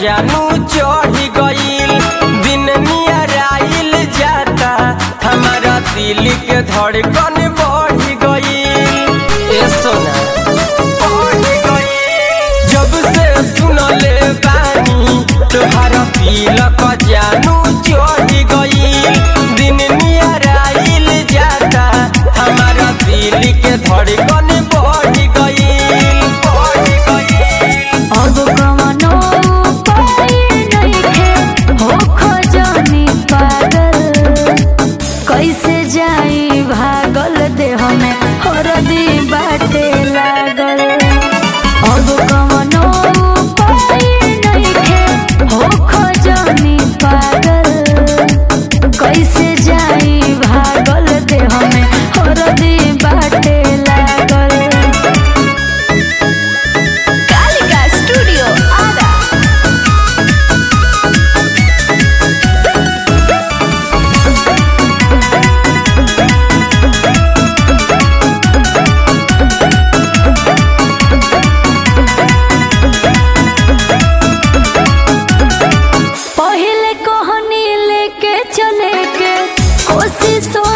जानू चढ़ी गईल दिन नियराइल जाता हमारा दिल के धड़कन बढ़ गईल ए सोना बढ़ गईल जब से सुनले बानी तोहारा तिलक जानू चढ़ी गईल दिन नियराइल जाता हमारा दिल के धड़कन बढ़ गईल बढ़ गईल अब कवनो उपाय नइखे होख जानी पागल कैसे जाई भागल देह में हरदी बाटे लागल अब कवनो उपाय नइखे होख जानी पागल कैसे जाई भागल देह में हरदी बाटे लागल कालिका स्टूडियो आरा पहले कहनी लेके चले के कोशिशों